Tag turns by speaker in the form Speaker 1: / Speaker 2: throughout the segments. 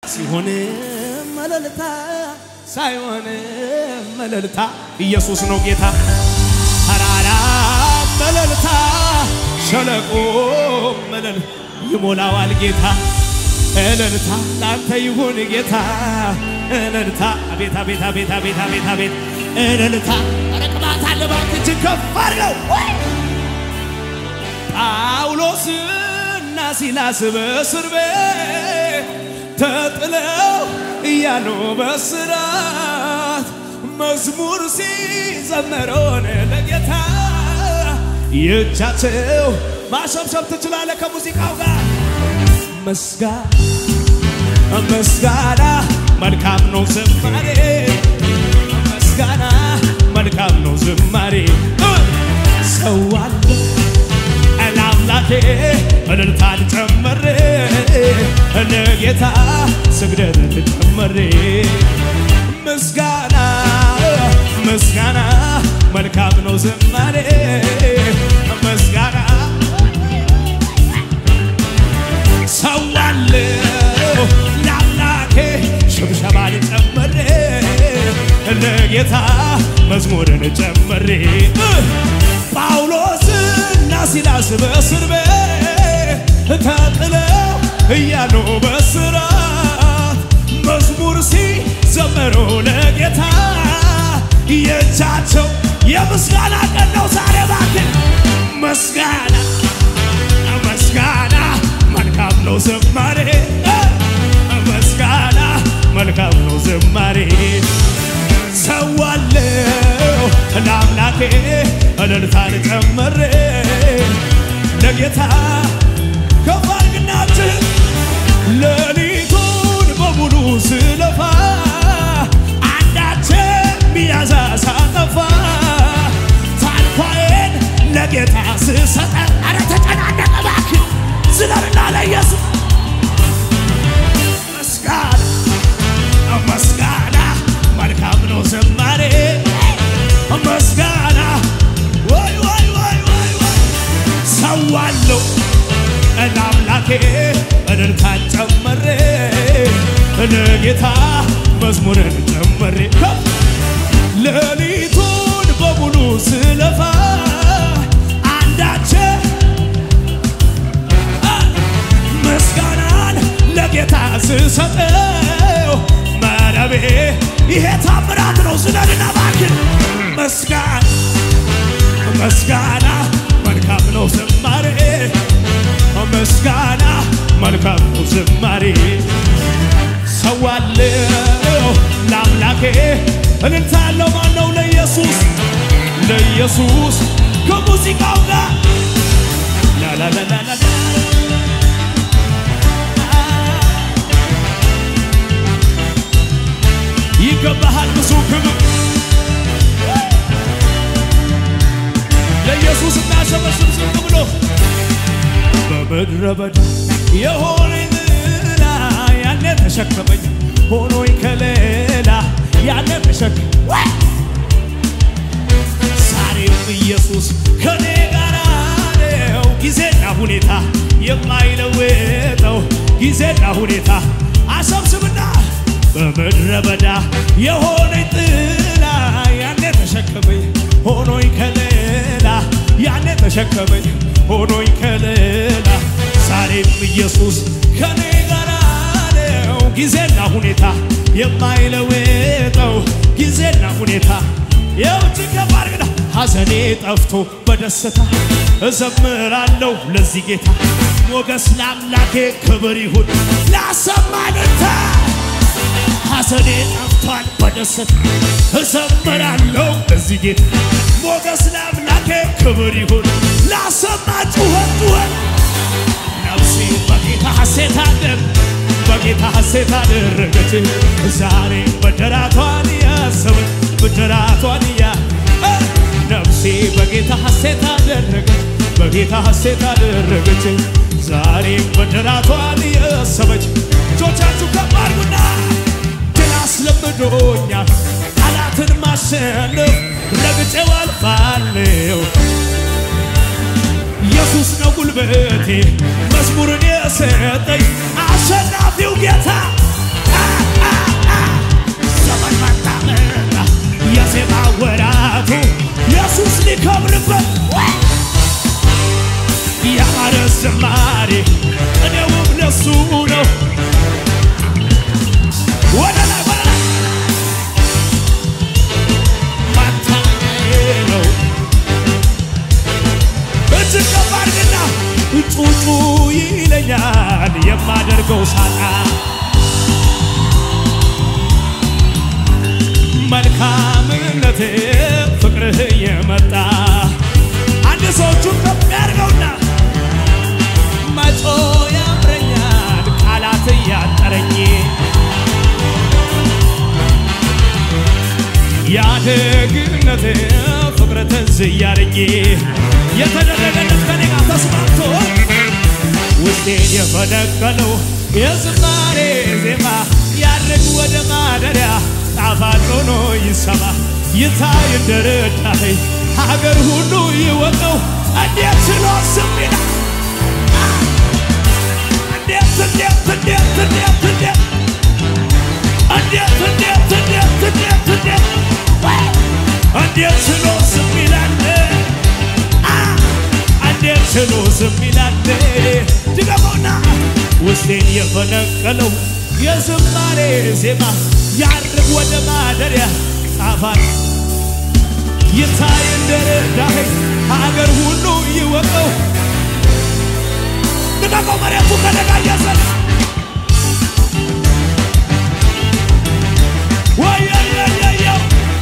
Speaker 1: ሲሆን መለልታ ሳይሆን መለልታ ኢየሱስ ነው ጌታ። ተራራ መለልታ ሸለቆ መለል ይሞላዋል ጌታ። እልልታ ላንተ ይሁን ጌታ እልልታ አቤት አቤት አቤት አቤት አቤት አቤት እልልታ ረቅባት አለባት እጅግ ከፍ አድርገው ጳውሎስና ሲላስ በእስር ቤት ተጥለው እያሉ በስራት መዝሙር ሲዘመረውን ለጌታ የእጃቸው ማሸብሸብ ትችላለ ከሙዚቃው ጋር መስጋ መስጋና መልካም ነው ዝማሬ መስጋና መልካም ነው ዝማሬ ሰዋለ ለአምላኬ እልልታን ጨመሬ ለጌታ ስግደትን ጨመሬ ምስጋና ምስጋና መልካም ነው ዝማሬ ምስጋና ሰዋለሁ ለአምላኬ ሽብሸባን ጨመሬ ለጌታ መዝሙርን ጨመሬ ጳውሎስና ሲላስ በእስር ቤት ተጥለው እያሉ በስራት መዝሙር ሲዘመሩ ለጌታ የእጃቸው የምስጋና ቀን ነው ዛሬ እባክህ ምስጋና ምስጋና መልካም ነው ዝማሬ ምስጋና መልካም ነው ዝማሬ ሰዋለሁ ለአምላኬ እልልታን ጨመሬ ለጌታ ከፋርግናችን ሌሊቱን በሙሉ ስለፋ አንዳች ሚያዛ ሳጠፋ ታንኳዬን ለጌታ ስሰጠ አረ ተጨናነቀ እባክህ ዝለርና ለኢየሱስ ምስጋና ምስጋና መልካም ነው ዝማሬ ምስጋና ወይ ወይ ወይ ወይ ወይ ሰዋለሁ ለአምላኬ እልልታን ጨመሬ ለጌታ መዝሙርን ጨመሬ ሌሊቱን በሙሉ ስለፋ አንዳች ምስጋናን ለጌታ ስሰጠው መረቤ ይሄ ታምራት ነው። ዝለልና እባክህ ምስጋና ምስጋና መልካም ነው ዝማሬ ምስጋና መልካም ነው ዝማሬ ሰዋለሁ ለአምላኬ እልልታ ያለው ማን ነው? ለኢየሱስ ለኢየሱስ ከሙዚቃው ጋር ላላላላላ ይገባሃል ብዙ ክብር ለኢየሱስ እናሸበሽብ ዝም ብሎ በምድረ በዳ የሆነኝ ጥላ ያኔ ተሸከመኝ ሆኖኝ ከሌላ ያኔ ተሸከ ዛሬም ኢየሱስ ከኔ ጋር ነው። ጊዜና ሁኔታ የማይለወጠው ጊዜና ሁኔታ አሰብስብና በምድረ በዳ የሆነኝ ጥላ ያኔ ተሸከመኝ ሆኖኝ ከሌላ ያኔ ተሸከመኝ ሆኖኝ ከሌላ ዛሬም ኢየሱስ ከኔ ጋር ነው። ጊዜና ሁኔታ የማይለወጠው ጊዜና ሁኔታ የውጭ ከባድ ግዳ ሐዘኔ ጠፍቶ በደስታ እዘምራለሁ ለዚህ ጌታ ሞገስ ለአምላኬ ክብር ይሁን ላሰማንታ ሐዘኔ ጠፍቷል በደስታ እዘምራለሁ ለዚህ ጌታ ሞገስ ለአምላኬ ክብር ይሁን ላሰማ ጩኸት ጩኸት ነፍሴ በጌታ ሐሴት አደር በጌታ ሐሴት አደረገች ዛሬ ብድራቷን ያሰበች ብድራቷን ያ ነፍሴ በጌታ ሐሴት አደረገች በጌታ ሐሴት አደረገች ዛሬ ብድራቷን ያሰበች እጆቻችሁ ከፍ አድርጉና ድል አስለምዶኛል ጠላትን ማሸነፍ ረግጬው አልፋለሁ ኢየሱስ ነው ጉልበቴ መዝሙርን የሰጠኝ አሸናፊው ጌታ የማደርገው ሳጣ መልካምነት ፍቅርህ የመጣ አንድ ሰዎቹን ከፍ ያድርገውና መጮ ያምረኛል ቃላት እያጠረኝ ያደግነት ፍቅር ትዝ እያለኝ የተደረገለት ከኔ ጋር ተስማምቶ ውስጤን የፈነቀለው የዝማሬ ዜማ ያድርግ ወደ ማደሪያ ጣፋጭ ሆኖ ይሰማ ይታይ እንደረዳኸኝ ሀገር ሁሉ ይወቀው እንዴት ችሎ ስም ይላል እንዴት እንዴት እንዴት እንዴት እንዴት እንዴት እንዴት እንዴት እንዴት እንዴት እንዴት ችሎ ዝም ይላል አ እንዴት ችሎ ዝም ይላል ድገመውና ውስጤን የፈነቀለው የዝማሬ ዜማ ያርግ ወደ ማደሪያ ጣፋጭ ይታይ እንደረዳኸኝ ሀገር ሁሉ ይወቀው ድገመው መሬቱ ከደጋ እያሰለ ወየየየየው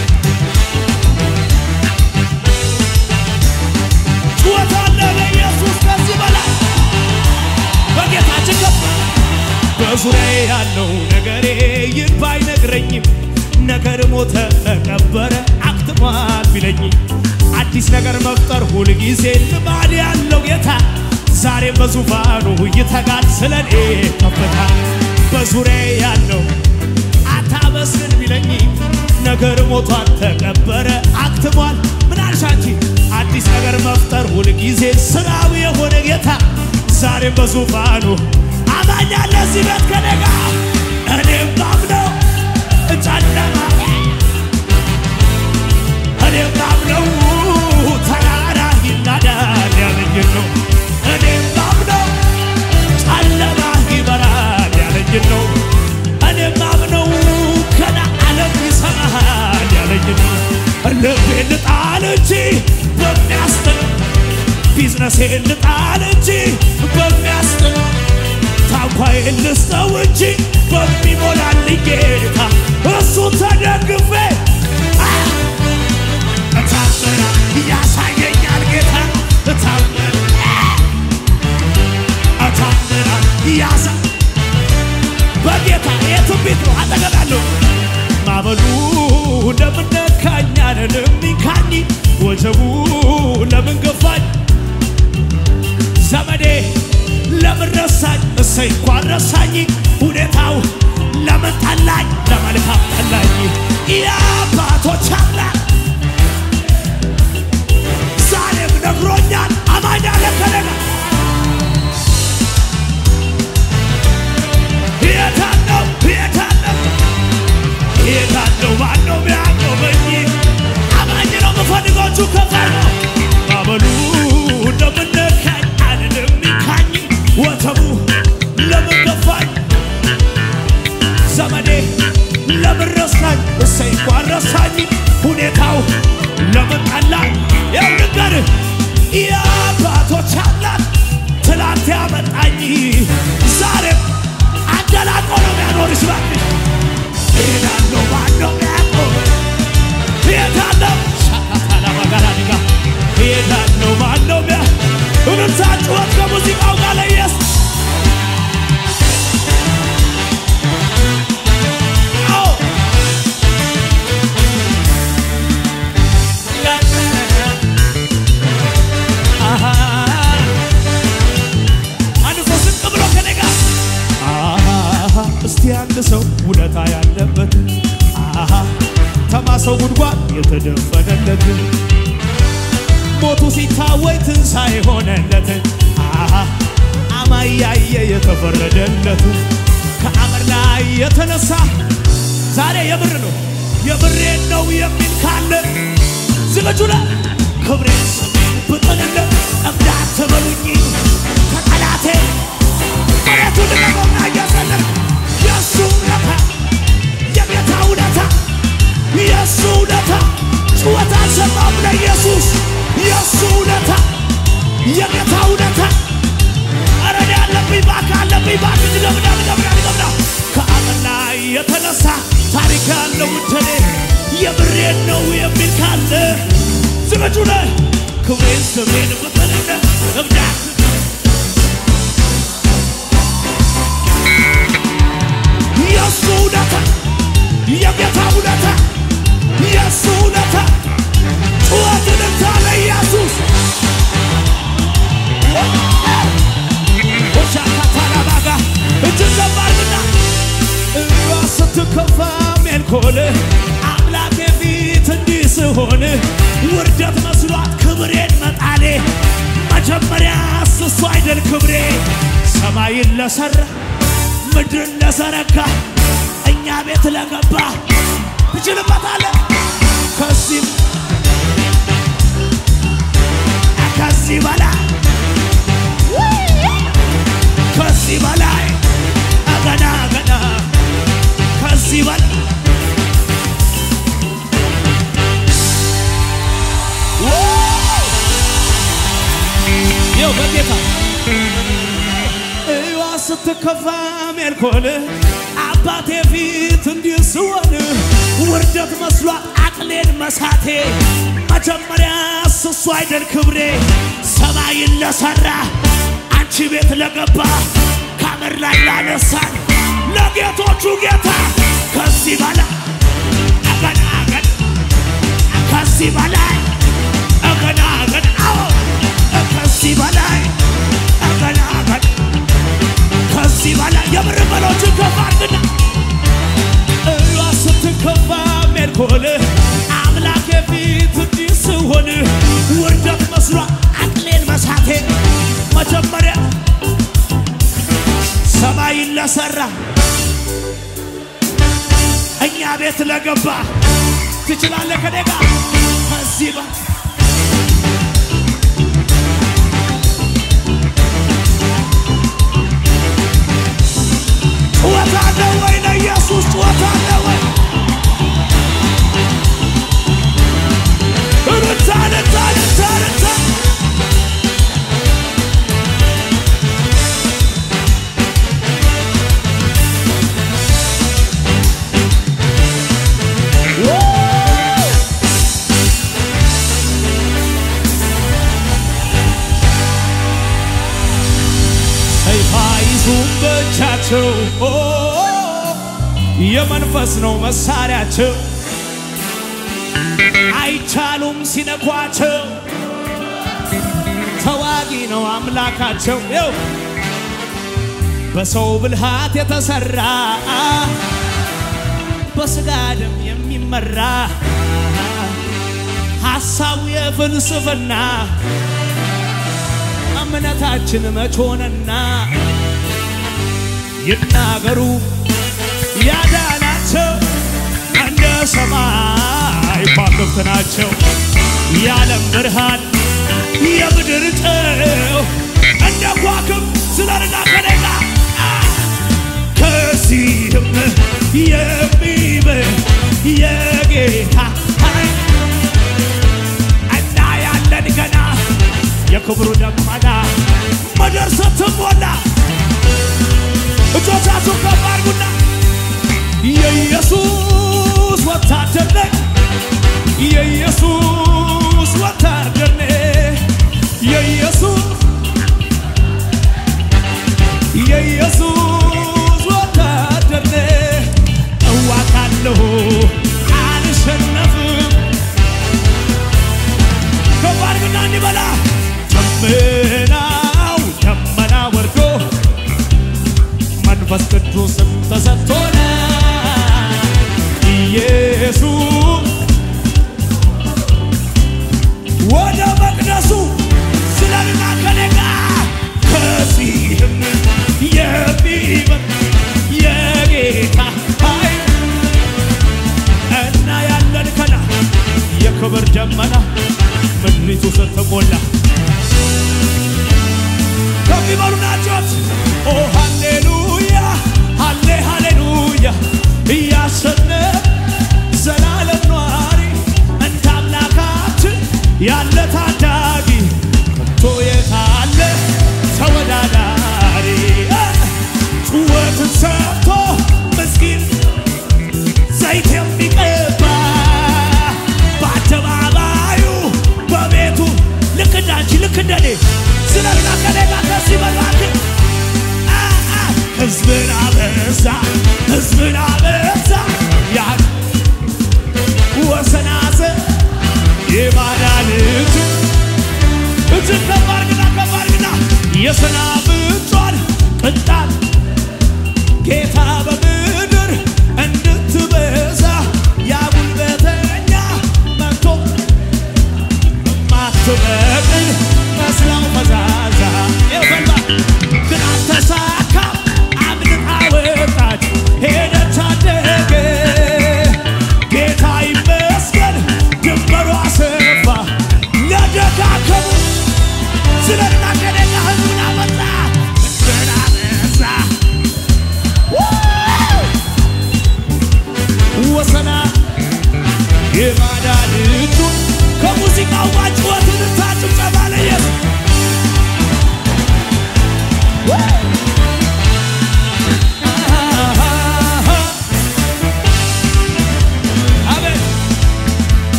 Speaker 1: ጩኸት አለ ለኢየሱስ ከዚህ በላይ በጌታችን ከፍ በዙሪያዬ ያለው ነገሬ ይህ ባይነግረኝም ነገር ሞተ ተቀበረ አክትሟል ቢለኝ አዲስ ነገር መፍጠር ሁልጊዜ ልማድ ያለው ጌታ ዛሬም በዙፋኑ ይተጋል ስለኔ ከፍታ በዙሪያዬ ያለው አታመስግን ቢለኝ ነገር ሞቷል ተቀበረ አክትሟል ምን አልሻቺ አዲስ ነገር መፍጠር ሁልጊዜ ስራው የሆነ ጌታ ዛሬም በዙፋኑ አማኝ አለ እዚህ ቤት ከኔ ጋር እኔም ማምነው ጨለማ እኔም ማምነው ተራራ ይናዳል ያለኝን ነው እኔም ማምነው ጨለማ ይበራል ያለኝን ነው እኔም ማምነው ገና ዓለም ይሰማሃል ያለኝን ነው ልቤን ልጣል እንጂ በሚያስጥል ቢዝነሴን ልጣል እንጂ በሚያስጥል ታንኳዬን ልስጠው እንጂ በሚሞላልኝ ጌታ እሱ ተደግፌ እታምራ ያሳየኛል ጌታ እታምራ እታምራ ያሳ በጌታ የትንቢት ነው አጠገባለሁ ማበሉ ለምን ነካኝ አልልሚካኝ ወጀቡ ለምን ገፋኝ ዘመዴ ለምን ረሳኝ እሰይ እንኳን ረሳኝ ሁኔታው ለምን ጠላኝ ለመልካም ጠላኝ የአባቶች አምላክ ዛሬም ነግሮኛል አማኝ አለ ከለጋ የታለው የታለው የታለው ማነው ሚያቆመኝ አማኝ ነው ምፈልጎቹ ከፈር ነው ማበሉ ለምን ነካኝ አልልም ይካኝ ወተቡ ለምን ገፋኝ ዘመዴ ለምን ረሳኝ እሰይ እንኳን ረሳኝ ሁኔታው ለምን ጠላኝ ያው ልንገርህ የአባቶች አምላክ ትላንት ያመጣኝ ዛሬም አደላቆ ነው የሚያኖርሽ እባክሽ ሄዳለሁ ማነው ሚያቆመኝ ሄዳለሁ ሻካታላባጋላዲጋ ሄዳለሁ ማነው ሚያ እምርታ ጩኸት ከሙዚቃው ጋር ለኢየሱስ አዎ አሃ አንድ ሰው ዝቅ ብሎ ከኔ ጋር አሃ እስቲ አንድ ሰው ውለታ ያለበት አሃ ተማሰው ጉድጓድ የተደፈነለት ሞቱ ሲታወይ ትንሣኤ ሆነለት አሃ አማይ ያየ የተፈረደለት ከአመድ ላይ የተነሳ ዛሬ የምር ነው የምሬን ነው የሚል ካለ ዝግጁ ነ ክብሬን ብጥልለት እንዳትበሉኝ ከጠላቴ መሬቱ ልቀቆና እያሰለፍ የእሱ ውለታ የጌታ ውለታ የእሱ ውለታ ጩኸት አልሰማም ለኢየሱስ የእሱ ውለታ የጌታ ውለታ አረን ያለብኝ ባክ አለብኝ ባክ የተነሳ ታሪክ ያለው እንደኔ የምሬን ነው የሚል ካለ ዝግጁ ነህ? ክብሬን ስሜን ብትልነ እብዳት የእሱ ውለታ የጌታ ውለታ የእሱ ውለታ ጩኸትን ታለ ኢየሱስ ኦሻካታላባጋ እጅን ዘባርግና እዋ ስትከፋ ሜልኮል አምላኬ ፊት እንዲህ ስሆን ውርደት መስሏት ክብሬን መጣሌ መጀመሪያ እሱ አይደል ክብሬ ሰማይን ለሠራ ምድርን ለዘረጋ እኛ ቤት ለገባ ትችልበታለህ ከዚህም ከዚህ በላይ ከዚህ በላይ ገና ገና ከዚህ በላይ ይኸው በጌታ እዋ ስትከፋ ሜልኮል አባቴ ፊት እንዲህ ስሆን ውርደት መስሏት አቅሌን መሳቴ መጀመሪያ እሱ አይደል ክብሬ ሰማይን ለሠራ አንቺ ቤት ለገባ ካመር ላይ ላነሳን ለጌቶቹ ጌታ ከዚህ በላይ ገና ገና ከዚህ በላይ ገና ገና አዎ ከዚህ በላይ ገና ገና ከዚህ በላይ የምር በሎችን ከፍ አድርግና እሏ ስትከፋ ሜልኮል አምላኬ ፊት እንዲህ ስሆን ውርደት መስሏ አቅሌን መሳቴ መጀመሪያ ሰማይን ለሠራ እኛ ቤት ለገባ ትችላለህ ከኔ ጋር ከዚህ በ ጩኸት አለ ወይ ለኢየሱስ ጩኸት አለ ወይ እልልታ እልልታ እልልታ እልልታ ሰይፍ አይዙም በእጃቸው ኦ፣ የመንፈስ ነው መሳሪያቸው አይቻሉም ሲነኳቸው ተዋጊ ነው አምላካቸው ይው በሰው ብልሃት የተሰራ በስጋ ደም የሚመራ ሐሳቡ የፍልስፍና እምነታችን መች ሆነና ይናገሩ ያዳናቸው እንደ ሰማይ ከዋክብት ናቸው የዓለም ብርሃን የምድር ጨው እንደ ከዋክብት ስለርና ከደጋ ከዚህም የሚበል የጌታ ኃይል እና ያለን ገና የክብሩ ደመና ምድር ስትሞላ እጆቻችሁ ከፍ አድርጉና የኢየሱስ ወታደር ነኝ የኢየሱስ ወታደር ነኝ የኢየሱስ የኢየሱስ ወታደር ነኝ እዋጋለሁ አልሸነፍም ከፍ አድርግና እንዲበላ ደመናው ደመና ወርዶ መንፈስ ቅዱስ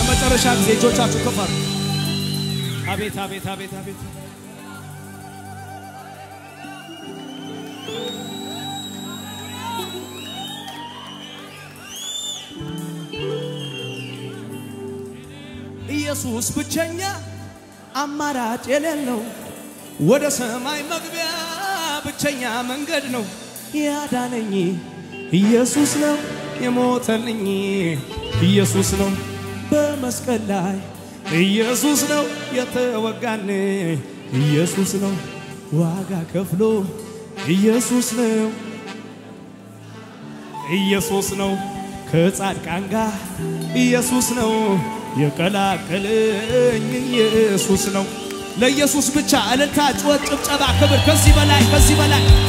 Speaker 1: ለመጨረሻ ጊዜ እጆቻችሁ ከፍ አድርጉ። አቤት አቤት አቤት አቤት ኢየሱስ ብቸኛ አማራጭ የሌለው ወደ ሰማይ መግቢያ ብቸኛ መንገድ ነው። ያዳነኝ ኢየሱስ ነው፣ የሞተልኝ ኢየሱስ ነው፣ በመስቀል ላይ ኢየሱስ ነው፣ የተወጋን ኢየሱስ ነው፣ ዋጋ ከፍሎ ኢየሱስ ነው፣ ኢየሱስ ነው፣ ከጻድቃን ጋር ኢየሱስ ነው፣ የቀላቀለኝ ኢየሱስ ነው። ለኢየሱስ ብቻ እልልታ፣ ጩኸት፣ ጭብጨባ፣ ክብር ከዚህ በላይ ከዚህ በላይ